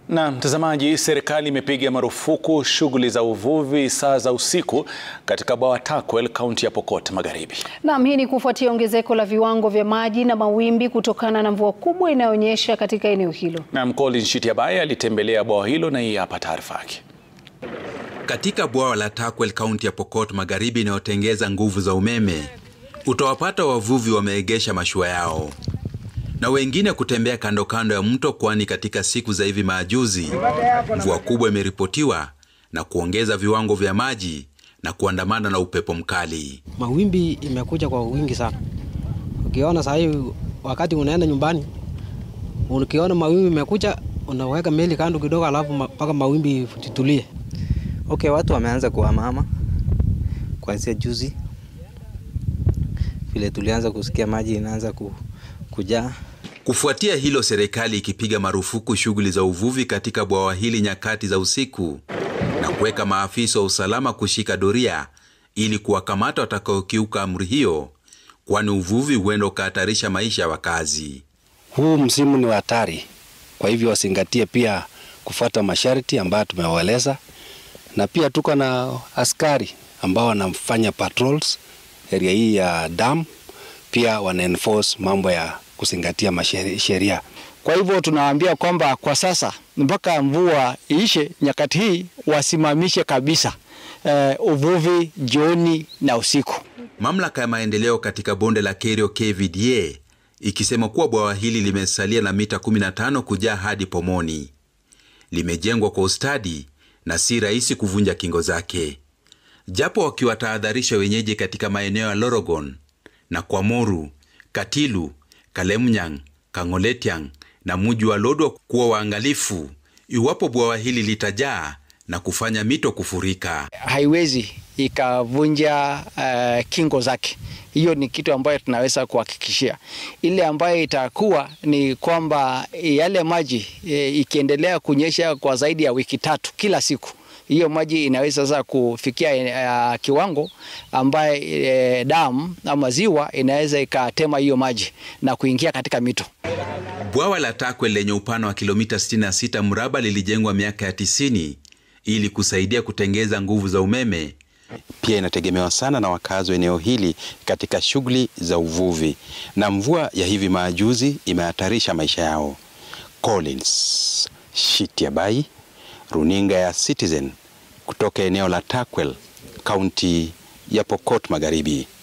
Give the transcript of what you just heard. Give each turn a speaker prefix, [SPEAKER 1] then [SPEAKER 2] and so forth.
[SPEAKER 1] Na mtazamaji, serikali imepiga marufuku shughuli za uvuvi saa za usiku katika bwawa Turkwel, kaunti ya Pokot Magharibi.
[SPEAKER 2] Naam, hii ni kufuatia ongezeko la viwango vya maji na mawimbi kutokana na mvua kubwa inayonyesha katika eneo hilo.
[SPEAKER 1] Na Collins Shitiabai alitembelea bwawa hilo na hii hapa taarifa yake.
[SPEAKER 3] Katika bwawa la Turkwel, kaunti ya Pokot Magharibi inayotengeza nguvu za umeme, utawapata wavuvi wameegesha mashua yao na wengine kutembea kando kando ya mto, kwani katika siku za hivi majuzi mvua kubwa imeripotiwa na kuongeza viwango vya maji na kuandamana na upepo mkali.
[SPEAKER 4] Mawimbi imekuja kwa wingi sana. Ukiona saa hii wakati unaenda nyumbani, ukiona mawimbi imekuja, unaweka meli kando kidogo, alafu mpaka mawimbi titulie.
[SPEAKER 5] Okay, watu wameanza kuhamahama kuanzia juzi, vile tulianza kusikia maji inaanza ku, kujaa.
[SPEAKER 3] Kufuatia hilo, serikali ikipiga marufuku shughuli za uvuvi katika bwawa hili nyakati za usiku na kuweka maafisa wa usalama kushika doria ili kuwakamata watakaokiuka amri hiyo, kwani uvuvi huenda ukahatarisha maisha ya wakazi.
[SPEAKER 6] Huu msimu ni wa hatari, kwa hivyo wazingatie pia kufuata masharti ambayo tumewaeleza, na pia tuko na askari ambao wanafanya patrols area hii ya dam, pia wana enforce mambo ya kuzingatia sheria.
[SPEAKER 7] Kwa hivyo tunawaambia kwamba kwa sasa mpaka mvua iishe nyakati hii wasimamishe kabisa uh, uvuvi jioni na usiku.
[SPEAKER 3] Mamlaka ya maendeleo katika bonde la Kerio KVDA ikisema kuwa bwawa hili limesalia na mita 15 kujaa hadi pomoni. Limejengwa kwa ustadi na si rahisi kuvunja kingo zake, japo wakiwatahadharisha wenyeji katika maeneo ya Lorogon na Kwamoru, Katilu Kalemnyang, Kang'oletiang na muji wa Lodwar kuwa waangalifu iwapo bwawa hili litajaa na kufanya mito kufurika.
[SPEAKER 7] Haiwezi ikavunja uh, kingo zake. Hiyo ni kitu ambayo tunaweza kuhakikishia. Ile ambayo itakuwa ni kwamba yale maji e, ikiendelea kunyesha kwa zaidi ya wiki tatu kila siku hiyo maji inaweza sasa kufikia uh, kiwango ambaye eh, damu ama ziwa inaweza ikatema hiyo maji na kuingia katika mito.
[SPEAKER 3] Bwawa la Turkwel lenye upana wa kilomita 66 mraba lilijengwa miaka ya 90 ili kusaidia kutengeza nguvu za umeme.
[SPEAKER 6] Pia inategemewa sana na wakazi wa eneo hili katika shughuli za uvuvi, na mvua ya hivi majuzi imehatarisha maisha yao. Collins Shitiabai, runinga ya Citizen kutoka eneo la Turkwel, kaunti ya Pokot Magharibi.